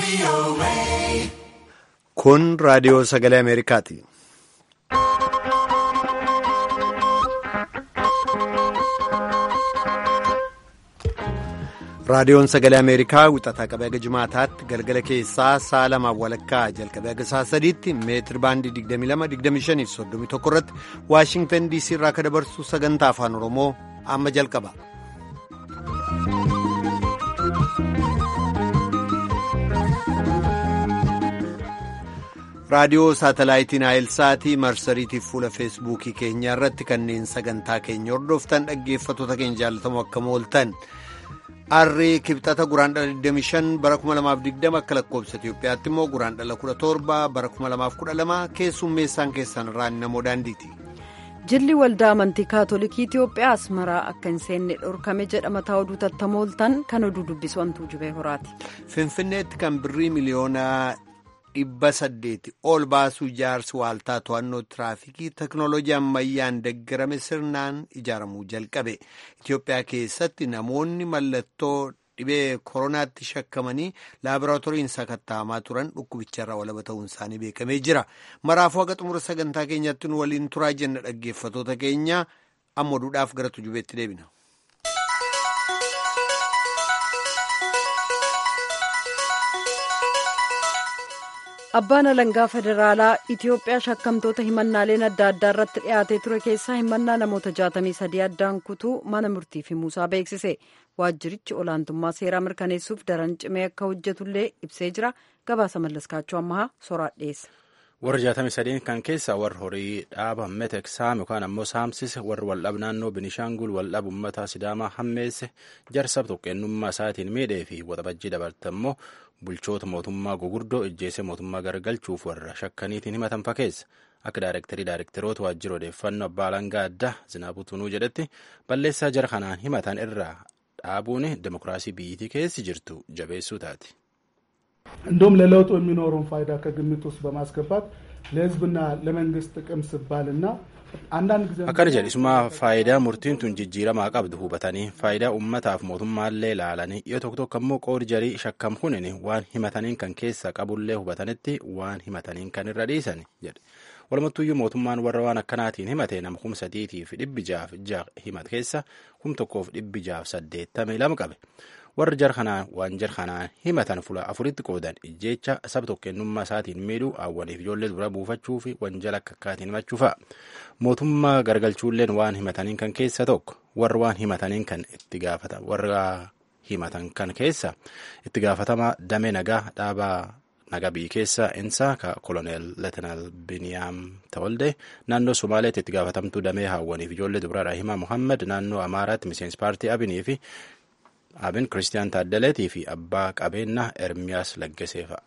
Kun raadiyoo sagalee Ameerikaati. Raadiyoon sagalee Ameerikaa wixataa qabee haga jimaataatti galgala keessaa sa'a lamaaf walakkaa jalqabee haga sa'a sadiitti meetir baandii 22-25-31 irratti Waashingtan DC irraa akka dabarsu sagantaa afaan Oromoo amma jalqaba. raadiyoo saatalaayitiin aayilsaatii marsariitiif fuula feesbuukii keenyaa irratti kanneen sagantaa keenya hordoftan dhaggeeffattoota keenya jaalatamoo akkam ooltan arrii kibxata guraandhala 25 bara 2020 akka lakkoobsa itiyoophiyaatti immoo guraandhala 17 bara 2012 keessummeessaan keessan irraan namoo daandiiti. jilli waldaa amantii kaatolikii itiyoophiyaa asmaraa akka hin seenne dhorkame jedha mataa oduu tattamooltan kan oduu dubbisu wantuu jubee horaati. finfinneetti kan birrii miliyoonaa. dhibba saddeeti ol baasuu ijaarsi waaltaa to'annoo tiraafikii teknoolojii ammayyaan deeggarame sirnaan ijaaramuu jalqabe itiyoophiyaa keessatti namoonni mallattoo dhibee koronaatti shakkamanii laaboraatooriin sakatta'amaa turan dhukkubicharraa walaba ta'uun isaanii beekamee jira maraafuu haga xumura sagantaa keenyatti nu waliin turaa jenna dhaggeeffatoota keenya amma oduudhaaf gara tujubeetti deebina. abbaan alangaa federaalaa itiyoophiyaa shakkamtoota himannaaleen adda addaa irratti dhiyaatee ture keessaa himannaa namoota 63 addaan kutuu mana murtii fi muusaa beeksise waajjirichi olaantummaa seeraa mirkaneessuuf daran cimee akka hojjetullee ibsee jira gabaasa mallaskaachuu ammaa soraa dhiyeessa. warra 63 kan keessa warra horii dhaaba metek saam yookaan ammoo saamsise warri waldhab naannoo binishaangul waldhab ummata sidaamaa hammeesse jarsab tokkeennummaa isaatiin miidhee fi waxabajjii dabarte ammoo bulchoota mootummaa gugurdoo ijjeese mootummaa garagalchuuf warra shakkaniitiin himatan fakkeessa akka daayirektarii daayirektaroota waajjira odeeffannoo abbaa alangaa addaa zinaabuu tunuu jedhetti balleessaa jara kanaan himatan irraa dhaabuun demokiraasii biyyittii keessi jirtu jabeessuu taati. እንዲሁም ለለውጡ የሚኖረውን ፋይዳ ከግምት ውስጥ በማስገባት ለሕዝብና ለመንግስት ጥቅም ሲባልና አንዳንድ ጊዜ akkana jedhe isuma faayidaa murtiin tun jijjiiramaa qabdu hubatanii faayidaa ummataaf mootummaallee ilaalanii yoo tokko tokko ammoo qoodi jarii shakkam kunin waan himataniin kan keessa qabullee hubatanitti waan himataniin kan irra dhiisan jedhe walumattuyyuu mootummaan warra waan akkanaatiin himate nama kum sadiitiif dhibbi jaaf jaha himat keessa kum tokkoof dhibbi jaaf saddeettamii lama qabe warri jar kanaan waan jar kanaan himatan fula afuritti qoodan ijjeecha saba tokkeennummaa isaatiin miidhuu hawwaniif ijoollee dura buufachuu fi wanjala akka akkaatiin himachuu fa'a mootummaa garagalchuulleen waan himataniin kan keessa tokko warri waan himataniin kan itti gaafata warra himatan kan keessa itti gaafatamaa damee nagaa dhaabaa nagaa biyyi keessa insaa ka koloneel leetanaal biniyaam tawalde naannoo somaaleetti itti gaafatamtuu damee hawwaniif ijoollee dubraa himaa muhammad naannoo amaaraatti miseensi paartii abinii fi abin kiristiyaan taaddaleetii fi abbaa qabeenyaa ermiyaas laggaseefa.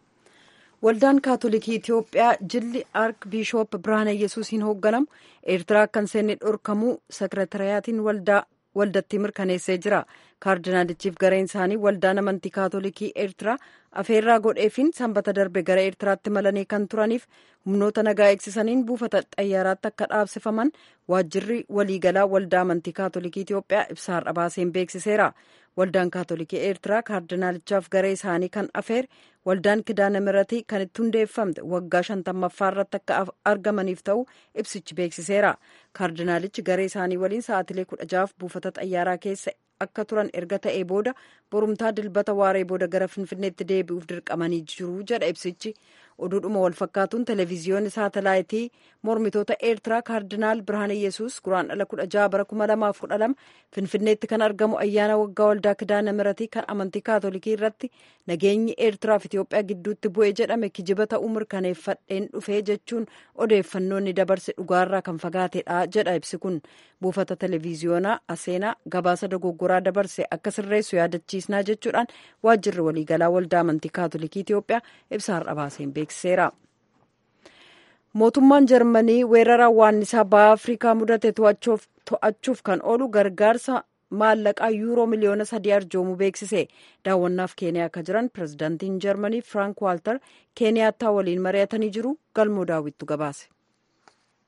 waldaan kaatolikii itiyoophiyaa jilli ark biishoop birhaana yesuusiin hoogganamu eertiraa akka hin seenne dhorkamuu sekretariyaatiin waldatti mirkaneessee jira kaardinaalichiif gareen isaanii waldaan amantii kaatolikii eertiraa afeerraa godheefiin sanbata darbe gara eertiraatti malanii kan turaniif humnoota nagaa eegsisaniin buufata xayyaaraatti akka dhaabsifaman waajjirri waliigalaa waldaa amantii kaatolikii itiyoophiyaa ibsa har'a baaseen beeksiseera waldaan kaatolikii eertiraa kaardinaalichaaf garee isaanii kan afeer waldaan kidaana miratii kan itti hundeeffamte waggaa shantammaffaa irratti akka argamaniif ta'u ibsichi beeksiseera kaardinaalichi garee isaanii waliin sa'aatilee kudha jaaf buufata xayyaaraa keessa akka turan erga ta'ee booda borumtaa dilbata waaree booda gara finfinneetti deebi'uuf dirqamanii jiru jedha ibsichi oduudhuma walfakkaatuun televiziyoonni saatalaayitii mormitoota eertiraa kaardinaal birhaane yesuus guraandhala kudha jaha bara kuma lamaaf kudha lama finfinneetti kan argamu ayyaana waggaa waldaa kidaana miratii kan amantii kaatolikii irratti nageenyi eertiraaf itiyoophiyaa gidduutti bu'ee jedhame kijiba ta'uu mirkaneeffadheen dhufee jechuun odeeffannoonni dabarse dhugaarraa kan fagaatedha jedha ibsi kun buufata televiziyoonaa aseenaa gabaasa dogoggoraa dabarse akka sirreessu yaadachiisnaa jechuudhaan waajjirri waliigalaa waldaa amantii kaatolikii itiyoophiyaa ibsa har'a baaseen beeksiseera. mootummaan jarmanii weerara waannisaa baha afrikaa mudate to'achuuf kan oolu gargaarsa maallaqaa yuuroo miliyoona sadii arjoomuu beeksise daawwannaaf keeniyaa akka jiran pirezidaantiin jarmanii firaank waaltar keeniyaattaa waliin mari'atanii jiru galmoo daawwittu gabaase.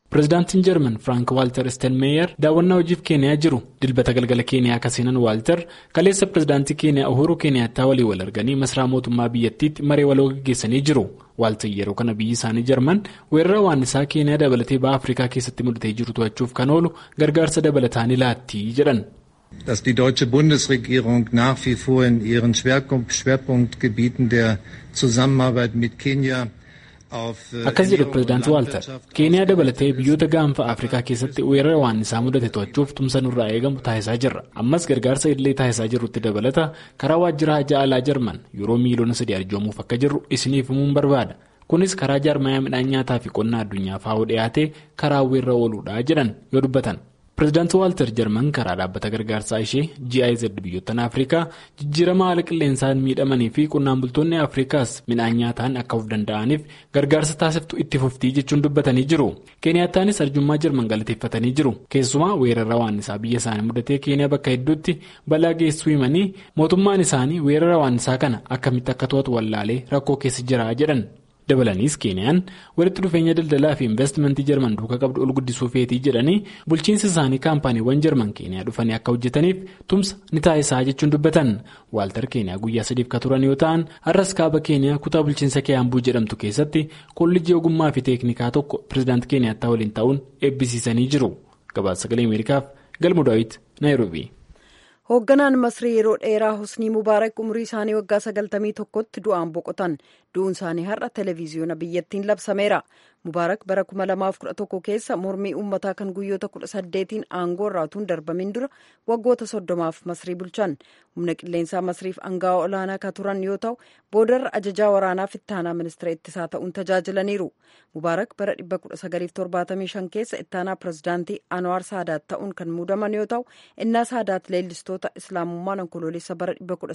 pirezidaantiin jarman frank waalter steenmeeyer daawwannaa hojiif keeniyaa jiru dilbata galgala keeniyaa akka seenan waalter kaleessa pirezidaantii keeniyaa uhuru keeniyaattaa walii wal arganii masaraa mootummaa biyyattiitti maree waloo gaggeessanii jiru waalter yeroo kana biyyi isaanii jarman weerara waannisaa keeniyaa dabalatee ba'a afrikaa keessatti mudatee jiru to'achuuf kan oolu gargaarsa dabalataa ni laatti jedhan. dass die deutsche Bundesregierung nach wie vor in ihren Schwerpunktgebieten der Zusammenarbeit mit Kenia akkas jedhu pirezidaantii waalter keeniyaa dabalatee biyyoota gaanfa afrikaa keessatti weerara waannisaa mudate to'achuuf tumsa nurraa eegamu taasisaa jirra ammas gargaarsa illee taasisaa jirrutti dabalata karaa waajjira hajaa alaa jarman yeroo miiliyoona sadii arjoomuuf akka jirru isiniif himuun barbaada kunis karaa jaarmayaa midhaan nyaataa fi qonnaa addunyaa faa'uu dhiyaatee karaa weerra ooluudha jedhan yoo dubbatan. pirezidaanti waalter jarman karaa dhaabbata gargaarsaa ishee giz biyyoottan afrikaa jijjiirama haala qilleensaan miidhamanii fi qonnaan bultoonni afrikaas midhaan nyaataan akka of danda'aniif gargaarsa taasiftu itti fuftii jechuun dubbatanii jiru keeniyaattaanis arjummaa jarman galateeffatanii jiru keessumaa weerara waannisaa biyya isaanii mudatee keeniyaa bakka hedduutti balaa geessuu himanii mootummaan isaanii weerara waannisaa kana akkamitti akka to'atu wallaalee rakkoo keessa jira jedhan. dabalaniis keeniyaan walitti dhufeenya daldalaa fi investimentii jarman duukaa qabdu ol guddisuu feetii jedhanii bulchiinsa isaanii kaampaaniiwwan jarman keeniyaa dhufanii akka hojjetaniif tumsa ni taasisaa jechuun dubbatan waaltar keeniyaa guyyaa sadiif ka turan yoo ta'an har'as kaaba keeniyaa kutaa bulchiinsa keeyambuu jedhamtu keessatti kolleejjii ogummaa fi teeknikaa tokko pirezidaanti keeniyaattaa waliin ta'uun eebbisiisanii jiru gabaasa sagalee ameerikaaf galmu daawit naayiroobii. hoogganaan masrii yeroo dheeraa husnii mubaarak umurii isaanii waggaa sagaltamii tokkotti du'aan boqotan du'uun isaanii har'a televiziyoona biyyattiin labsameera mubaarak bara 2011 keessa mormii uummataa kan guyyoota 18 aangoo irraa utuu hin darbamin dura waggoota soddomaaf masrii bulchan humna qilleensaa masriif aangawa olaanaa ka turan yoo ta'u boodarra ajajaa waraanaa ittaanaa ministeera ittisaa ta'uun tajaajilaniiru mubaarak bara 1975 keessa ittaanaa pirezidaantii anwaar saadaat ta'uun kan muudaman yoo ta'u innaa saadaat leellistoota islaamummaan onkoloolessa bara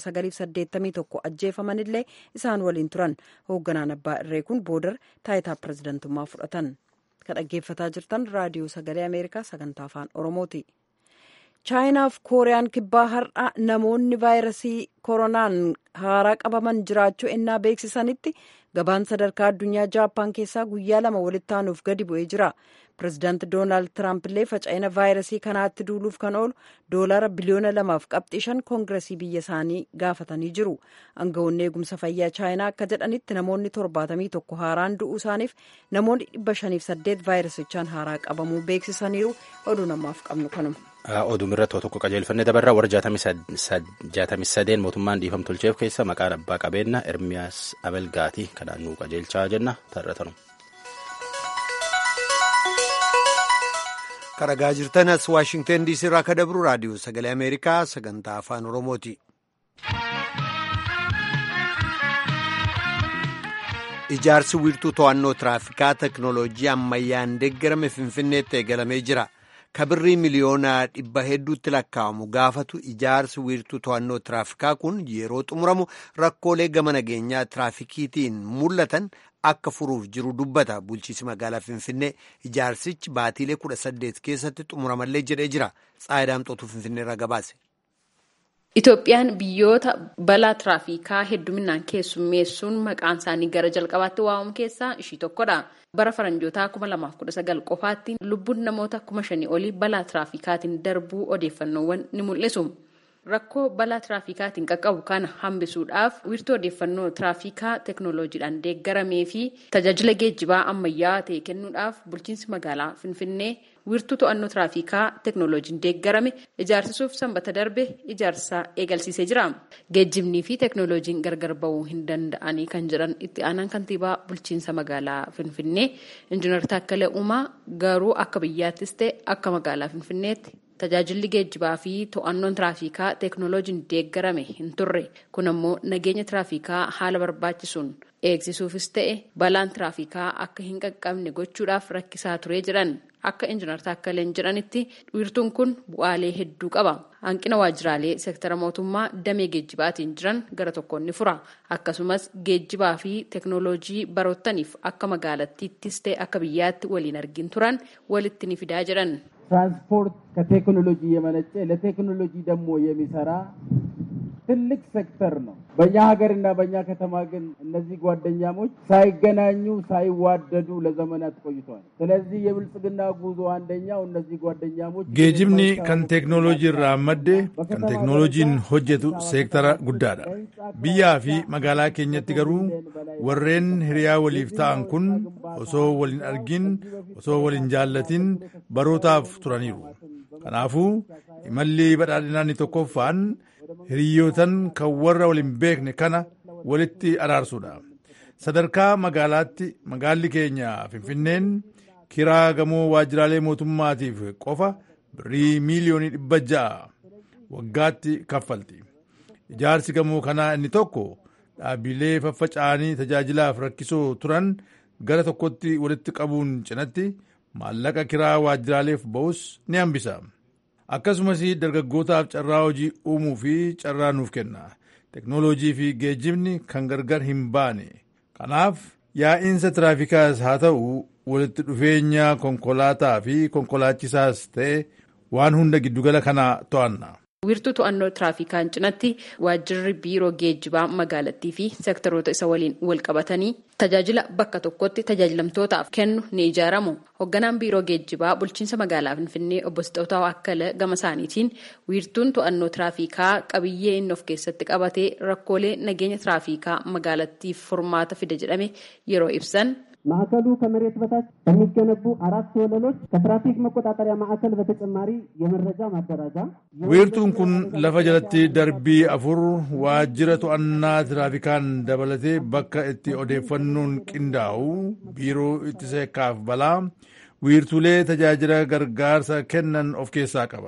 1981 ajjeefamanillee isaan waliin turan hoogganaan abbaa irree kun boodar taayitaa pirezidantummaa fudhatan kan dhaggeeffataa jirtan raadiyoo sagalee ameerikaa sagantaa afaan oromooti. chaayinaaf kooriyaan kibbaa har'a namoonni vaayirasii koronaan haaraa qabaman jiraachuu ennaa beeksisanitti gabaan sadarkaa addunyaa jaappaan keessaa guyyaa lama walitti aanuuf gadi bu'ee jira pirezidaanti doonaald tiraamp illee faca'ina vaayirasii kanaatti duuluuf kan oolu doolaara biliyoona lamaaf qabxii shan koongiresii biyya isaanii gaafatanii jiru aangawoonni eegumsa fayyaa chaayinaa akka jedhanitti namoonni torbaatamii tokko haaraan du'uu isaaniif namoonni dhibba shaniif saddeet vaayirasichaan haaraa qabamuu beeksisaniiru oduu namaaf qabnu kanuma. Oduu irratti tokko qajeelfannee dabarraa warra jaatamii sadeen mootummaan dhiifama tolcheef keessa maqaan abbaa qabeenyaa Ermiyaas Abelgaatii kanaan nuu qajeelchaa jenna tarratanu. Karagaa jirtan as Waashingtan diisii irraa akka dabru raadiyoo sagalee Ameerikaa sagantaa afaan Oromooti. Ijaarsi wiirtuu to'annoo tiraafikaa teknooloojii ammayyaan deeggarame Finfinneetti eegalamee jira. kabirrii miliyoona dhibba hedduutti lakkaa'amu gaafatu ijaarsi wiirtuu to'annoo tiraafikaa kun yeroo xumuramu rakkoolee gama nageenyaa tiraafikiitiin mul'atan akka furuuf jiru dubbata bulchiisi magaalaa finfinnee ijaarsichi baatiilee kudha saddeet keessatti xumuramallee jedhee jira xaayidaamxootu finfinneerra gabaase. Itoophiyaan biyyoota balaa tiraafikaa hedduminaan keessummeessuun maqaan isaanii gara jalqabaatti waamamu keessaa ishii tokkodha. Bara faranjootaa 2019 qofaatti lubbuun namoota 5,000 olii balaa tiraafikaatiin darbuu odeeffannoowwan ni mul'isu. Rakkoo balaa tiraafikaatiin qaqqabu kana hambisuudhaaf wiirtuu odeeffannoo tiraafikaa teeknooloojiidhaan deeggaramee fi tajaajila geejjibaa ammayyaa ta'e kennuudhaaf bulchiinsi magaalaa Finfinnee wiirtuu to'annoo tiraafikaa teeknooloojiin deeggarame ijaarsisuuf sanbata darbe ijaarsa eegalsiisee jira. Geejjibnii fi teeknooloojiin gargar ba'uu hin danda'anii kan jedhan itti aanaan kantiibaa bulchiinsa magaalaa Finfinnee Injiinar Taakkalee Uumaa garuu akka biyyaattis ta'e akka magaalaa Finfinneetti tajaajilli geejjibaa fi to'annoon tiraafikaa teeknooloojiin deeggarame hin turre kun ammoo nageenya tiraafikaa haala barbaachisuun eegsisuufis ta'e balaan tiraafikaa akka hin qaqqabne gochuudhaaf rakkisaa ture jedhan akka injinar taakkaleen jedhanitti wiirtuun kun bu'aalee hedduu qaba hanqina waajjiraalee seektara mootummaa damee geejjibaatiin jiran gara tokkoon ni fura akkasumas geejjibaa fi teeknooloojii baroottaniif akka magaalattiittis ta'e akka biyyaatti waliin argin turan walitti ni fidaa jedhan. ትራንስፖርት ከቴክኖሎጂ የመነጨ ለቴክኖሎጂ ደግሞ የሚሰራ ትልቅ ሴክተር ነው። በእኛ ሀገርና በእኛ ከተማ ግን እነዚህ ጓደኛሞች ሳይገናኙ ሳይዋደዱ ለዘመናት ቆይተዋል። ስለዚህ የብልጽግና ጉዞ አንደኛው እነዚህ ጓደኛሞች geejibni kan teeknooloojii irraa madde kan teeknooloojiin hojjetu seektara guddaadha biyyaa fi magaalaa keenyatti garuu warreen hiriyaa waliif ta'an kun osoo waliin argin osoo waliin jaallatin barootaaf turaniiru kanaafuu imalli badhaadhinaa inni tokkoffaan hiriyootan kan warra waliin beekne kana walitti araarsuudha sadarkaa magaalaatti magaalli keenya finfinneen kiraa gamoo waajjiraalee mootummaatiif qofa birrii miiliyoonii dhibba ja'a waggaatti kaffalti ijaarsi gamoo kanaa inni tokko dhaabbilee faffaca'anii tajaajilaaf rakkisoo turan gara tokkotti walitti qabuun cinatti maallaqa kiraa waajjiraaleef ba'us ni hambisa akkasumas dargaggootaaf carraa hojii uumuu fi carraa nuuf kenna teknooloojii fi geejjibni kan gargar hin baane kanaaf yaa'iinsa tiraafikaas haa ta'u walitti dhufeenya konkolaataa fi konkolaachisaas ta'e waan hunda giddugala kana to'anna. wiirtuu to'annoo tiraafikaan cinatti waajjirri biiroo geejjibaa magaalattii fi seektaroota isa waliin wal qabatanii tajaajila bakka tokkotti tajaajilamtootaaf kennu ni ijaaramu. Hoogganaan biiroo geejjibaa bulchiinsa magaalaa Finfinnee obbo Sixootaa Akkala gama isaaniitiin wiirtuun to'annoo tiraafikaa qabiyyee inni of keessatti qabatee rakkoolee nageenya tiraafikaa magaalattiif furmaata fide jedhame yeroo ibsan. ማዕከሉ ከመሬት በታች በሚገነቡ አራት ወለሎች ከትራፊክ መቆጣጠሪያ ማዕከል በተጨማሪ የመረጃ ማደራጃ wiirtuun kun lafa jalatti darbii afur waajjira to'annaa tiraafikaan dabalatee bakka itti odeeffannoon qindaa'u biiroo ittisa yakkaaf balaa wiirtuulee tajaajila gargaarsa kennan of keessaa qaba.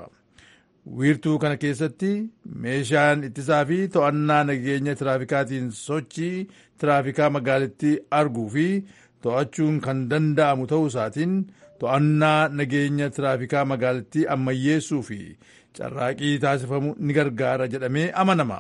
wiirtuu kana keessatti meeshaan ittisaa fi to'annaa nageenya tiraafikaatiin sochii tiraafikaa magaalittii arguu fi to'achuun kan danda'amu ta'uu isaatiin to'annaa nageenya tiraafikaa magaalittii ammayyeessuu fi carraaqii taasifamu ni gargaara jedhamee amanama.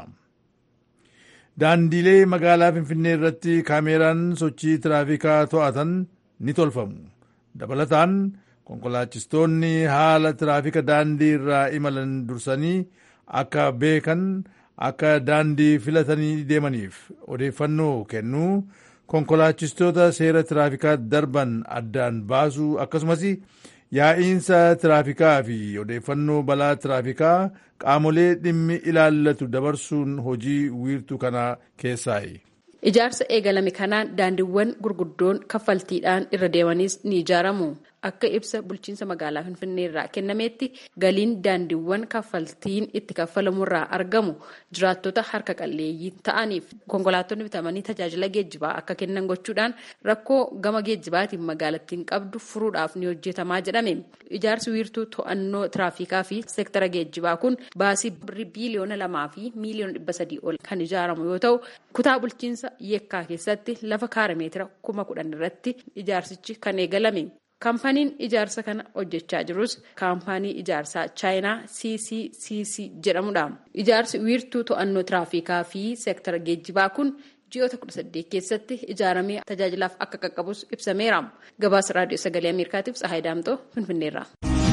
Daandiilee magaalaa Finfinnee irratti kaameeraan sochii tiraafikaa to'atan ni tolfamu. Dabalataan konkolaachistoonni haala tiraafika daandii irraa imalan dursanii akka beekan akka daandii filatanii deemaniif odeeffannoo kennuu konkolaachistoota seera tiraafikaa darban addaan baasuu akkasumas yaa'iinsa tiraafikaa fi odeeffannoo balaa tiraafikaa qaamolee dhimmi ilaallatu dabarsuun hojii wiirtuu kana keessaayi. Ijaarsa eegalame kanaan daandiiwwan gurguddoon kaffaltiidhaan irra deemanis ni ijaaramu. Akka ibsa bulchiinsa magaalaa Finfinnee irraa kennametti galiin daandiiwwan kaffaltiin itti kaffalamurraa argamu jiraattota harka qalleeyyii ta'aniif konkolaattonni bitamanii tajaajila geejjibaa akka kennan gochuudhaan rakkoo gama geejjibaatiin magaalattiin qabdu furuudhaaf ni hojjetamaa jedhame. Ijaarsi wiirtuu to'annoo tiraafikaa fi seektara geejjibaa kun baasii biiliyoona lamaa fi miiliyoona dhibba sadii ol kan ijaaramu yoo ta'u kutaa bulchiinsa yeekkaa keessatti lafa kaarameetira kuma kudhan irratti ijaarsichi kan eegalame. Kaampaniin ijaarsa kana hojjechaa jirus kaampanii ijaarsaa chaayinaa CCCC jedhamudha. Ijaarsi wiirtuu to'annoo tiraafikaa fi seektara geejjibaa kun ji'oota kudha saddeet keessatti ijaaramee tajaajilaaf akka qaqqabus ibsameera. Gabaasa raadiyoo sagalee Ameerikaatiif Tsahaay Daamtoo Finfinneerra.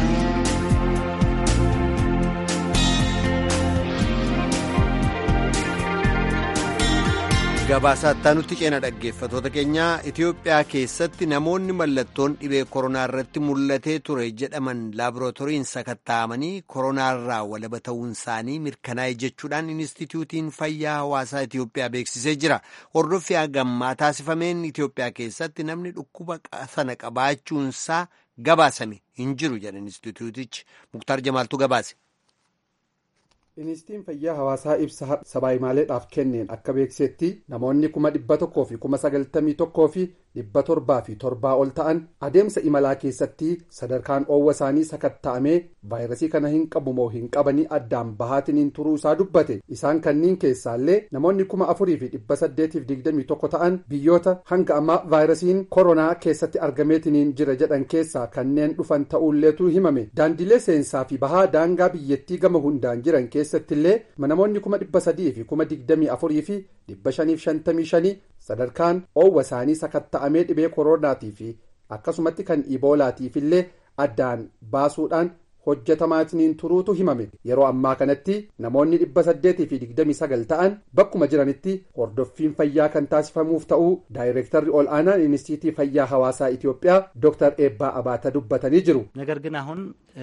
Gabaasaa nutti ceena dhaggeeffatoota keenyaa Itoophiyaa keessatti namoonni mallattoon dhibee koronaa irratti mul'atee ture jedhaman laaborootoriin sakatta'amanii koronaarraa walaba ta'uun isaanii mirkanaa'e jechuudhaan Inistituutiin Fayyaa Hawaasaa Itoophiyaa beeksisee jira. Hordoffii hagammaa taasifameen Itoophiyaa keessatti namni dhukkuba sana qabaachuunsaa gabaasame hin jiru jedha Inistituutichi. Muktaar Jamaaltuu gabaase. Inistituutiin fayyaa hawaasaa ibsa sabaayimaaleedhaaf kenneen akka beeksisetti namoonni kuma dhibba tokkoo fi kuma sagaltamii tokkoo fi dhibba torbaa fi torbaa ol ta'an adeemsa imalaa keessatti sadarkaan oowwa isaanii sakatta'amee vaayirasii kana hin qabu moo hin qabanii addaan bahaatiniin turuu isaa dubbate isaan kanniin keessaallee namoonni kuma afurii fi dhibba saddeetiif digdamii tokko ta'an biyyoota hanga ammaa vaayirasiin koronaa keessatti argameetiniin jira jedhan keessaa kanneen dhufan ta'uulleetu himame daandilee seensaa fi bahaa daangaa biyyattii gama hundaan jiran keessattillee namoonni kuma dhibba sadii fi kuma digdamii afurii fi dhibba shaniif shantamii shanii sadarkaan oowwa isaanii sakatta'amee dhibee koronaatii fi akkasumatti kan iboolaatiif illee addaan baasuudhaan hojjetamaatiniin turuutu himame yeroo ammaa kanatti namoonni dhibba saddeetii fi digdamii sagal ta'an bakkuma jiranitti hordoffiin fayyaa kan taasifamuuf ta'uu daayireektarri ol aanaan inistiitii fayyaa hawaasaa ኢትዮጵያ ዶክተር ኤባ አባተ ዱበተኒ ጅሩ ነገር ግን አሁን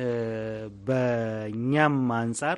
በእኛም አንጻር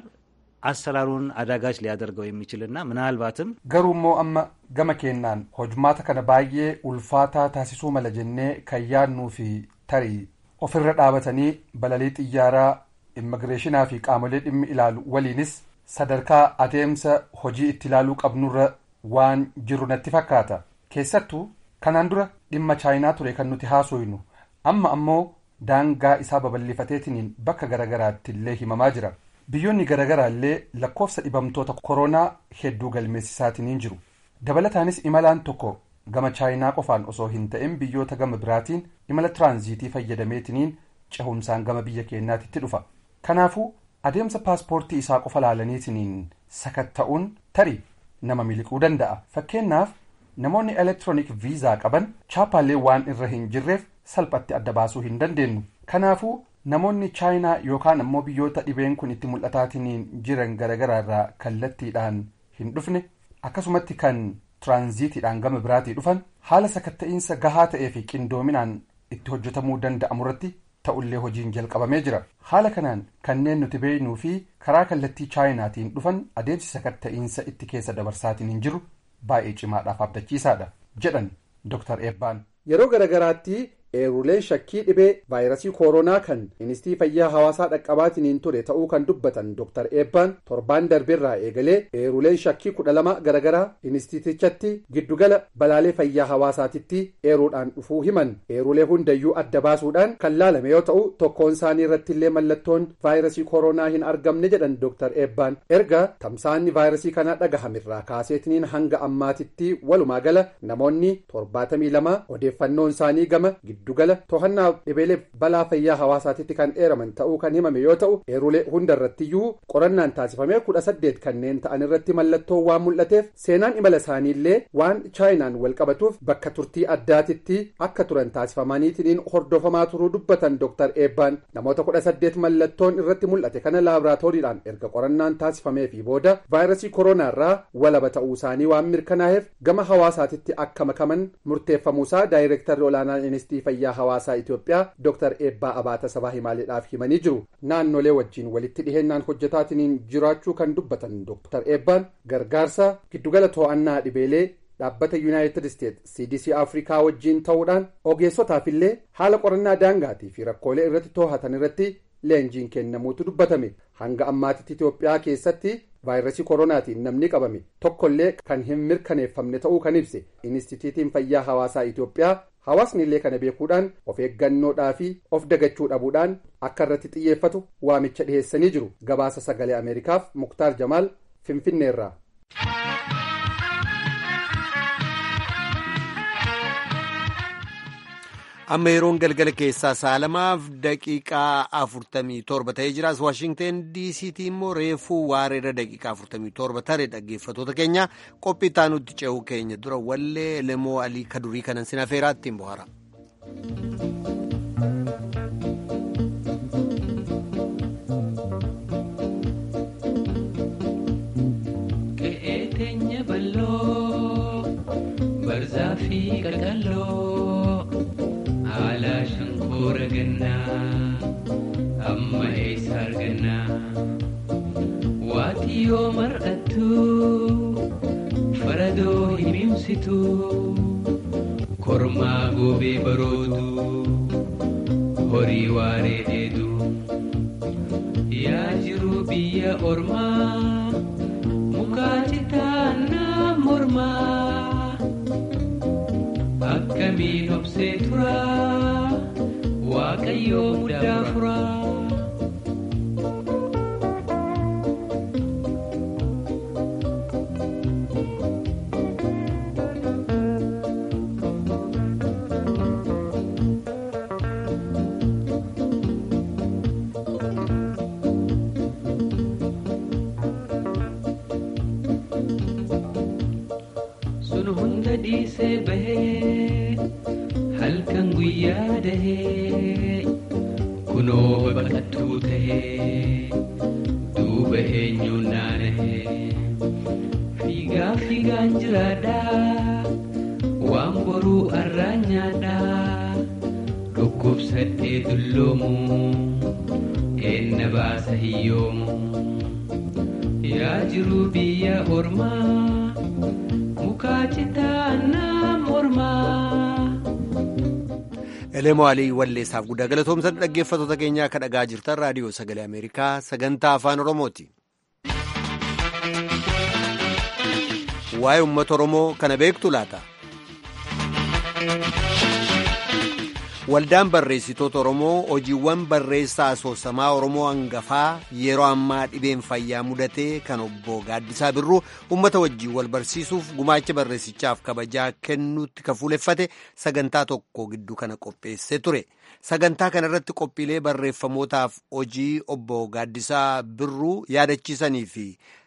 አሰራሩን አዳጋች ሊያደርገው የሚችልና ምናልባትም ገሩሞ አመ ገመ ኬናን ሆጅማተ ከነ ባዬ ኡልፋታ ታሲሱ መለጀኔ ከያኑ ፊ ተሪ ኦፍረ ዳበተኒ በለሌ ጥያራ immigireeshinaa fi qaamolee dhimmi ilaalu waliinis sadarkaa adeemsa hojii itti ilaaluu qabnurra waan jiru natti fakkaata keessattuu kanaan dura dhimma chaayinaa ture kan nuti haasoynu amma ammoo daangaa isaa babal'ifateetiniin bakka garagaraatti illee himamaa jira biyyoonni garagaraa illee lakkoofsa dhibamtoota koronaa hedduu galmeessisaatiniin jiru dabalataanis imalaan tokko gama chaayinaa qofaan osoo hin ta'in biyyoota gama biraatiin imala tiraanziitii fayyadameetiniin cehumsaan gama biyya keenyaatitti dhufa kanaafuu adeemsa paaspoortii isaa qofa laalaniitiniin sakatta'uun tarii nama miliquu danda'a fakkeenyaaf namoonni elektiroonik viizaa qaban chaapaalee waan irra hin jirreef salphatti adda baasuu hin dandeenyu kanaafuu namoonni chaayinaa yookaan ammoo biyyoota dhibeen kun itti mul'ataatiniin jiran garagaraa irraa kallattiidhaan hin dhufne akkasumatti kan tiraanziitiidhaan gama biraatii dhufan haala sakatta'iinsa gahaa ta'ee fi qindoominaan itti hojjetamuu danda'amu irratti ta'ullee hojiin jalqabamee jira haala kanaan kanneen nuti beeknuu fi karaa kallattii chaayinaatiin dhufan adeemsi sakatta'iinsa itti keessa dabarsaatiin hin jiru baay'ee cimaadhaaf abdachiisaadha jedhan dr eebbaan yeroo garagaraatti eeruleen shakkii dhibee vaayirasii kooroonaa kan ministii fayyaa hawaasaa dhaqqabaatiniin ture ta'uu kan dubbatan dr eebbaan torbaan darbeerraa eegalee eeruleen shakkii kudha lama garagaraa inistiitichatti giddugala balaalee fayyaa hawaasaatitti eeruudhaan dhufuu himan eerulee hundayyuu adda baasuudhaan kan laalame yoo ta'u tokkoon isaanii irratti illee mallattoon vaayirasii kooroonaa hin argamne jedhan dr eebbaan erga tamsaanni vaayirasii kanaa dhagahamirraa kaaseetiniin hanga ammaatitti walumaa gala namoonni torbaatamii lama odeeffannoon isaanii gama giddugala to'annaa dhibeelee balaa fayyaa hawaasaatitti kan dheeraman ta'uu kan himame yoo ta'u eerulee hunda irrattiyyuu qorannaan taasifamee kudha saddeet kanneen ta'an irratti mallattoo waan mul'ateef seenaan imala isaaniillee waan chaayinaan wal qabatuuf bakka turtii addaatitti akka turan taasifamaniitiin hordofamaa turuu dubbatan dr eebbaan namoota kudha saddeet mallattoon irratti mul'ate kana laaboraatooriidhaan erga qorannaan taasifamee fi booda vaayirasii kooronaarraa walaba ta'uu isaanii waan mirkanaa'eef gama hawaasaatitti akka makaman murteeffamuusaa daayireektarri olaanaan inistitii fayyaa hawaasaa Itoophiyaa Dr. Eebbaa Abaata sabaa himaaleedhaaf himanii jiru. Naannolee wajjin walitti dhihennaan hojjetaatiniin jiraachuu kan dubbatan Dr. Eebbaan gargaarsa giddugala to'annaa dhibeelee dhaabbata yuunaayitid isteet cdc afrikaa wajjiin ta'uudhaan ogeessotaaf illee haala qorannaa daangaatii fi rakkoolee irratti to'atan irratti leenjiin kennamuutu dubbatame hanga ammaatitti itoophiyaa keessatti vaayirasii koronaatiin namni qabame tokkollee kan hin mirkaneeffamne ta'uu kan ibse inistituutiin fayyaa hawaasaa itoophiyaa hawaasni illee kana beekuudhaan of eeggannoodhaa fi of dagachuu dhabuudhaan akka irratti xiyyeeffatu waamicha dhiheessanii jiru gabaasa sagalee ameerikaaf muktaar jamaal finfinneerraa. amma yeroon galgala keessaa saalamaaf daqiiqaa afurtamii torba ta'ee jiraas waashingteen diisiitii immoo reefuu waareera daqiiqaa afurtamii torba tare dhaggeeffatoota keenya qophii taanutti ce'uu keenya dura wallee lemoo alii kadurii kanan sin afeeraa ittiin bohaara. haala shankoora gannaa amma eessa argannaa waati yoo mar'attu faradoo himimsitu kormaa goobee baroodu horii waaree dheedu yaa jiru biyya ormaa mukaa citaannaa mormaa. akkamiin obsee tura waaqayyoo muddaa fura. sun hunda dhiisee bahee halkan guyyaa dahee kunoo babal'attuu tahee duuba eenyuun naanahee fiigaa fiigaan jiraadhaa waan boruu arraan nyaadhaa dhukkubsadhee dulloomu eenna baasa hiyyoomu yaa jiruu biyya ormaa mukaa citaannaa mormaa. Elemoo Alii Walleessaaf guddaa galatoomsan dhaggeeffattoota keenyaa akka dhagaa jirtan raadiyoo sagalee Ameerikaa sagantaa afaan Oromooti. Waa'ee uummata Oromoo kana beektu laata? Waldaan barreessitoota Oromoo hojiiwwan barreessaa asoosamaa Oromoo hangafaa yeroo ammaa dhibeen fayyaa mudatee kan obbo Gaaddisaa Birruu uummata wajjin wal barsiisuuf gumaacha barreessichaaf kabajaa kennuutti kan fuuleffate sagantaa tokko gidduu kana qopheessee ture. Sagantaa kana irratti qophiilee barreeffamootaaf hojii obbo Gaaddisaa Birruu yaadachiisanii fi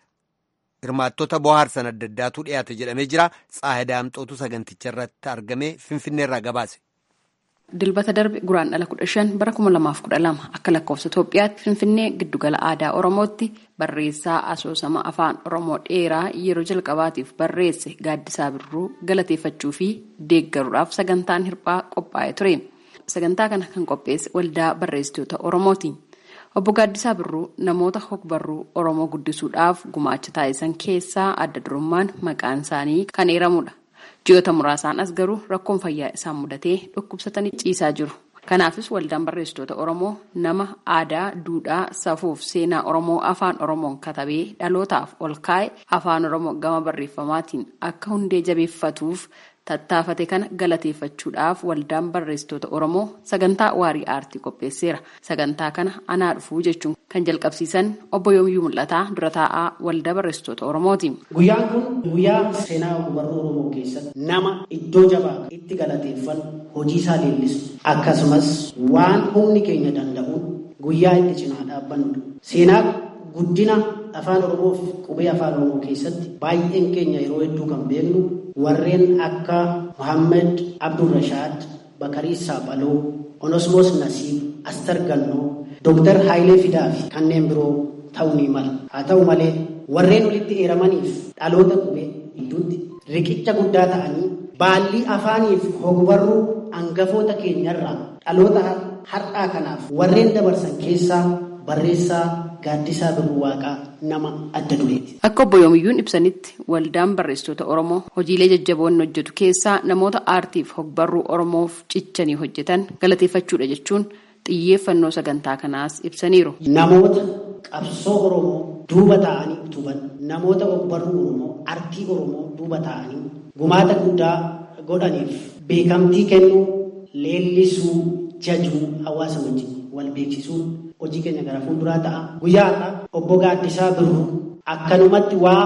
hirmaattota bohaarsan adda addaatu dhiyaate jedhamee jira. Tsaahidaamxootu saganticha irratti argame Finfinneerraa gabaase. Dilbata darbe guraan dhala kudha shan bara kuma lamaaf kudha lama akka lakkoofsa Itoophiyaatti Finfinnee giddugala aadaa Oromootti barreessaa asoosama afaan Oromoo dheeraa yeroo jalqabaatiif barreesse Gaaddisaa Birruu galateeffachuu fi deeggaruudhaaf sagantaan hirphaa qophaa'ee ture. Sagantaa kana kan qopheesse waldaa barreessitoota Oromooti. Obbo Gaaddisaa Birruu namoota hogbarruu Oromoo guddisuudhaaf gumaacha taasisan keessaa adda durummaan maqaan isaanii kan eeramudha. Ji'oota muraasaan as garuu rakkoon fayyaa isaan mudatee dhukkubsatanii ciisaa jiru. Kanaafis waldaan barreessitoota Oromoo nama aadaa, duudhaa, safuuf seenaa Oromoo afaan Oromoon katabee dhalootaaf ol kaa'e afaan Oromoo gama barreeffamaatiin akka hundee jabeeffatuuf tattaafate kana galateeffachuudhaaf waldaan barreessitoota Oromoo sagantaa waarii aartii qopheesseera. Sagantaa kana anaa dhufuu jechuun kan jalqabsiisan obbo Yoomiyyuu Mul'ataa dura taa'aa waldaa barreessitoota Oromooti. Guyyaan kun guyyaa seenaa ogbarruu Oromoo keessatti nama iddoo jabaa itti galateeffan hojii isaa leellisu akkasumas waan humni keenya danda'uun guyyaa itti cinaa dhaabbannudha. Seenaa guddina afaan Oromoo fi qubee afaan Oromoo keessatti baay'een keenya yeroo hedduu kan beeknu warreen akka Muhammed Abdurrashaad, Bakarii Saaphaloo, Onosmoos Nasiib, Astar Gannoo, Dooktar Haayilee Fidaa fi kanneen biroo ta'uu ni mala. Haa ta'u malee warreen walitti eeramaniif dhaloota qubee gidduutti riqicha guddaa ta'anii baallii afaaniif hogbarruu hangafoota keenyarraa dhaloota har'aa kanaaf warreen dabarsan keessaa barreessaa Gaaddisaa Birruu Waaqaa nama adda dureeti. Akka obbo Yoomiyyuun ibsanitti waldaan barreessitoota Oromoo hojiilee jajjaboon hojjetu keessaa namoota aartiif hogbarruu Oromoof cichanii hojjetan galateeffachuudha jechuun xiyyeeffannoo sagantaa kanaas ibsaniiru. Namoota qabsoo Oromoo duuba taa'anii utuban namoota hogbarruu Oromoo aartii Oromoo duuba taa'anii gumaata guddaa godhaniif beekamtii kennuu leellisuu jajuu hawaasa wajjin wal beeksisuun hojii keenya gara fuulduraa ta'a. Guyyaa har'a obbo Gaaddisaa Birruu akkanumatti waa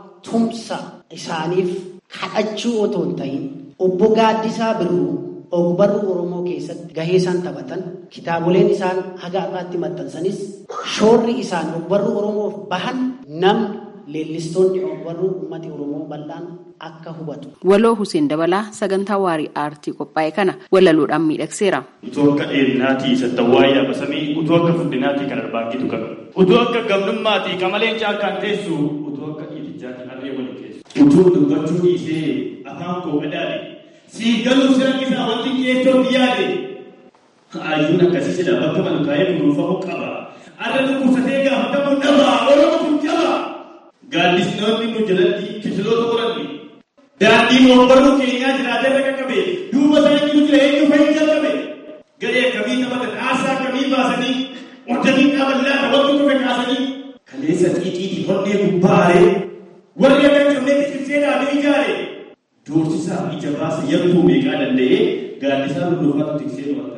tumsa isaaniif kadhachuu otoo hin ta'in obbo Gaaddisaa Birruu ogbarruu Oromoo keessatti gahee isaan taphatan kitaaboleen isaan haga har'aatti maxxansanis shoorri isaan ogbarruu Oromoof bahan namni leellistoonni ogbarruu uummati Oromoo bal'aan akka hubatu. Waloo Hussein Dabalaa sagantaa waarii aartii qophaa'e kana walaluudhaan miidhagseera. Utuu akka dheerinaatii sattawwaa yaabasamii utuu akka furdinaatii kan arbaangitu qaba. Utuu akka gamnummaatii qamaleen caakkaan teessu utuu akka dhiitichaatiin harree waliin teessu. Utuu dubbachuu dhiisee afaan koo qadaade sii galuu siran isaa wanti qeessootti yaade. Ayyuun akkasii sila bakka malkaa'ee kunuunfamuu qaba. Arra dhukkubsatee gaafatamuu dhaba. Oromoo kun jaba. Gaaddisnoonni nu jalatti kisiloota qoranne. Daandii ogbarruu keenyaa jiraatee irra qaqqabe. Duuba isaa jiru jira eenyu fayyii jalqabe. Gadee akkamii taphatan haasaa akkamii baasanii hordanii dhaaballaa taphattu dhufe kaasanii. Kaleessa xiixiitii hodhee gubbaaree warri akka cabnee biqilchee dhaabee ijaare. Doorsisaa ija baasa yabtuu meeqaa danda'ee gaaddisaa lulluufaatu tiksee dhufatta.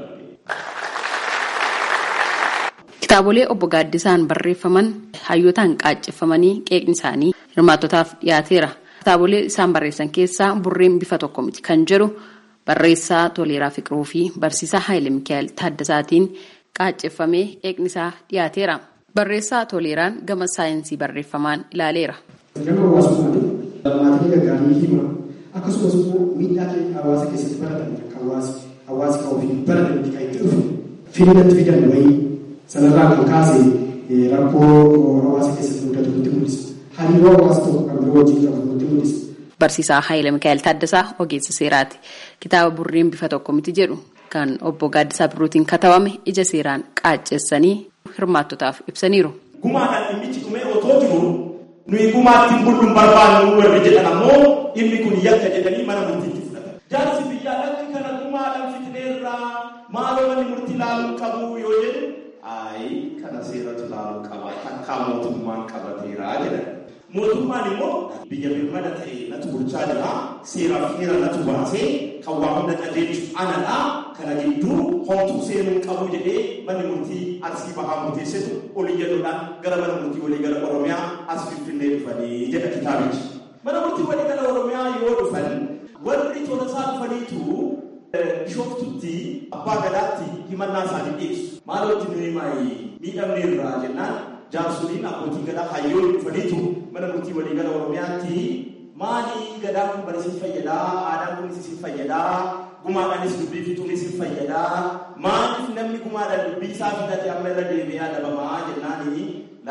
Kitaabolee obbo Gaaddisaan barreeffaman hayyootaan qaacceffamanii qeeqni isaanii hirmaattotaaf dhiyaateera. Kitaabolee isaan barreessan keessaa burreen bifa tokko miti kan jedhu barreessaa Toleeraa Fiqiruu fi barsiisaa Haayile Mikaa'el Taaddasaatiin qaacceffamee qeeqni isaa dhiyaateera. Barreessaa Toleeraan gama saayinsii barreeffamaan ilaaleera. Gama hawaasummaatti maatii gaggaarii hima akkasumas immoo miidhaa hawaasa keessatti baratan kan hawaasi hawaasi kan ofii baratanitti kan itti dhufu fidinatti fidan wayii sanarraa kan kaase rakkoo hawaasa keessatti mudatu nutti mul'isa. Hariiroo hawaasa tokko kan biroo wajjin qabu nutti mul'isa. Barsiisaa Haayile Mikaa'el Taaddasaa ogeessa seeraati. Kitaaba burreen bifa tokko miti jedhu kan obbo Gaaddisaa Birruutiin katabame ija seeraan qaacceessanii hirmaattotaaf ibsaniiru. Gumaadhaan dhimmichi dhumee otoo jiru nuyi gumaatti bulluun barbaannu warri jedhan ammoo dhimmi kun yakka jedhanii mana murtiitti fudhatan. Jaarsi biyyaa lakki kana gumaadhaan fitneerraa maaloo manni murtii laaluu qabu yoo jedhu ayi kana seeratu laaluu qaba takkaa mootummaan qabateeraa jedhan. Mootummaan immoo biyya birmada ta'e natu bulchaa jira seeraaf heera natu baasee kan waa hunda qajeelchu anadha kana gidduu homtuu seenuu qabu jedhee manni murtii arsii bahaa murteessitu olii jedhuudhaan gara mana murtii walii gara oromiyaa as finfinnee dhufanii jedha kitaabichi. Mana murtii walii gara oromiyaa yoo dhufan warri tolasaa dhufaniitu bishooftutti abbaa gadaatti himannaa isaanii dhiyeessu. Maalootti nuyi maayi miidhamne irraa jennaan jaarsoliin abbootii gadaa hayyoon dhufaniitu mana murtii walii gara oromiyaatti maali gadaan kun bari sin fayyadaa aadaan kun sin fayyadaa gumaadhaanis dubbii fixuun sin fayyadaa maaliif namni gumaadhaan dubbii isaa fixate amma irra deebi'ee adabamaa jennaani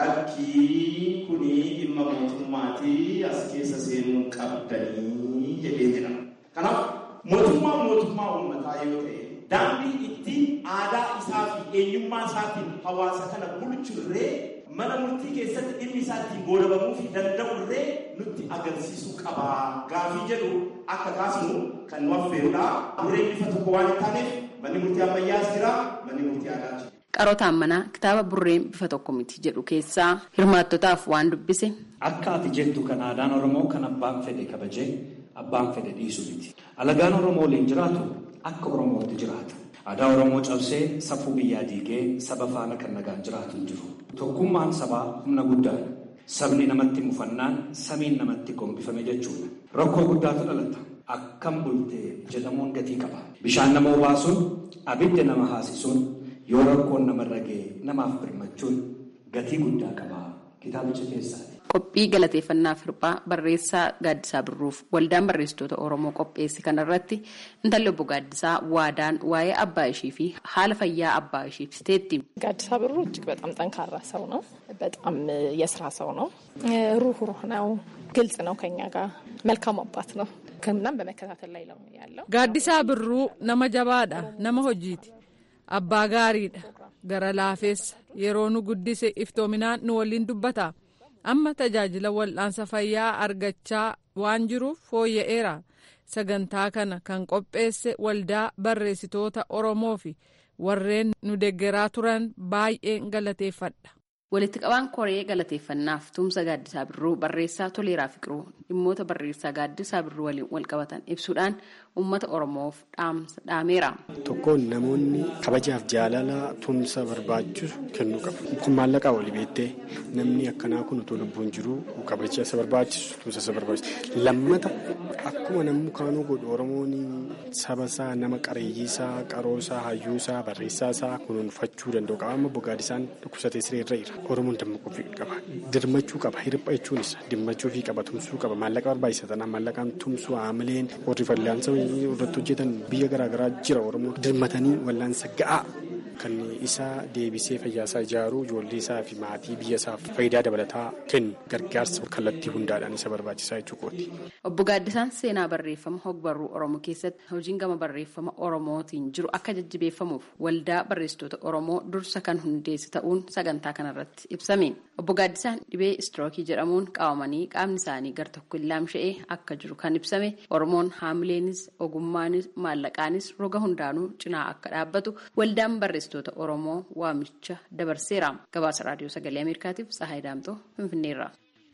lakkii kuni dhimma mootummaatii as keessa seenuu qabdanii jedhee jira. Kanaaf mootummaan mootummaa uummataa yoo ta'e daandii itti aadaa isaa fi eenyummaa isaatiin hawaasa kana bulchurree mana murtii keessatti dhimmi isaa ittiin goolabamuu fi danda'urree nutti agarsiisuu qaba gaafii jedhu akka kaasnu kan nu affeerudha. Burreen bifa tokko waan hin taaneef manni murtii ammayyaas jira manni murtii aadaa jira. Qarootaan manaa kitaaba burreen bifa tokko miti jedhu keessaa hirmaattotaaf waan dubbise. Akka ati jettu kan aadaan Oromoo kan abbaan fedhe kabajee abbaan fedhe dhiisu miti. Alagaan Oromoo waliin jiraatu akka Oromootti jiraata. Aadaa Oromoo cabsee safuu biyyaa diigee saba faana kan nagaan jiraatu hin jiru. Tokkummaan sabaa humna guddaadha. Sabni namatti mufannaan samiin namatti gombifame jechuudha. Rakkoo guddaatu dhalata. Akkam bultee jedhamuun gatii qaba. Bishaan nama obaasuun abidda nama haasisuun yoo rakkoon namarra ga'e namaaf birmachuun gatii guddaa qaba. Kitaabicha keessaati. Qophii galateeffannaaf hirphaa barreessaa Gaaddisaa Birruuf waldaan barreessitoota Oromoo qopheesse kanarratti intalli obbo Gaaddisaa waadaan waa'ee abbaa ishii fi haala fayyaa abbaa ishii ibsiteetti. ጋዲሳ ብሩ እጅግ በጣም ጠንካራ ሰው ነው። በጣም የስራ ሰው ነው። ሩህሩህ ነው። ግልጽ ነው። ከኛ ጋር መልካም አባት ነው። ሕክምናም በመከታተል ላይ ነው ያለው። ጋዲሳ ብሩ ነመ ጀባዳ ነመ ሆጂቲ አባ ጋሪidha gara laafeessa yeroo nu guddise iftoominaan nu waliin dubbata amma tajaajila wal'aansa fayyaa argachaa waan jiruuf fooyya'eera sagantaa kana kan qopheesse waldaa barreessitoota oromoo fi warreen nu deggeraa turan baay'een galateeffadha. Walitti qabaan koree galateeffannaaf tumsa gaaddisaa birruu barreessaa toleeraa fiqiruu dhimmoota barreessaa gaaddisaa birruu waliin wal qabatan ibsuudhaan uummata oromoof dhaamsa dhaameera. Tokkoon namoonni kabajaaf jaalala tumsa barbaachisu kennuu qabu. Kun maallaqaa walii beektee namni akkanaa kun utuu lubbuun jiru kabaja isa barbaachisu tumsa isa barbaachisu. Lammata akkuma namni kaanuu godhu Oromoon saba isaa nama qareeyyiisaa qaroosaa hayyuusaa barreessaasaa kunuunfachuu danda'u qaba. Amma bogaadisaan dhukkubsatee sireerra jira. Oromoon dammaquu qaba. Dirmachuu qaba. Hirpha jechuun isa dimmachuu fi qaba tumsuu qaba. Maallaqa barbaachisa tanaan maallaqaan tumsuu haamileen warri fallaansa irratti hojjetan biyya garaagaraa jira Oromoo dirmatanii wallaansa ga'aa kan isaa deebisee fayyaasaa ijaaruu ijoollee isaa fi maatii biyya isaaf faayidaa dabalataa kennu gargaarsa kallattii hundaadhaan isa barbaachisaa jechuudha. Obbo Gaaddisaan seenaa barreeffama hogbarruu Oromoo keessatti hojiin gama barreeffama Oromootiin jiru akka jajjabeeffamuuf waldaa barreessitoota Oromoo dursa kan hundeesse ta'uun sagantaa kanarratti ibsame. Obbo Gaaddisaan dhibee istirookii jedhamuun qabamanii qaamni isaanii gar tokko laamsha'ee akka jiru kan ibsame Oromoon haamileenis ogummaanis maallaqaanis roga hundaanuu cinaa akka dhaabbatu waldaan barreessitoota Oromoo waamicha dabarseera. Gabaasa raadiyoo sagalee Ameerikaatiif Tsahaay Daamtoo Finfinneerra.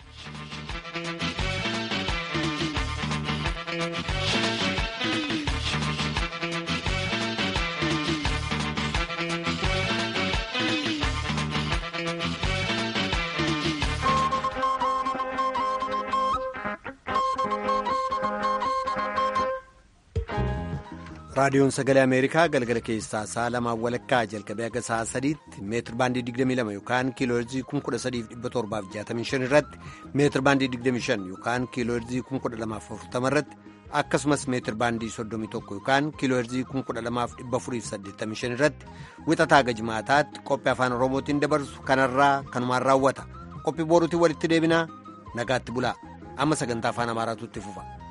raadiyoon sagalee ameerikaa galgala keessaa sa'a lamaa walakkaa jalqabee akka sa'a sadiitti meetir baandii 22 yookaan kiilooherzii 13765 irratti meetir baandii 25 yookaan kiilooherzii 12040 irratti akkasumas meetir baandii 31 yookaan kiiloo heerzii 12485 irratti wixataa gajmaataatti qophii afaan oromootiin dabarsu kanarraa kanumaan raawwata qophii booruutiin walitti deebinaa nagaatti bulaa amma sagantaa afaan amaaraatu itti fufa.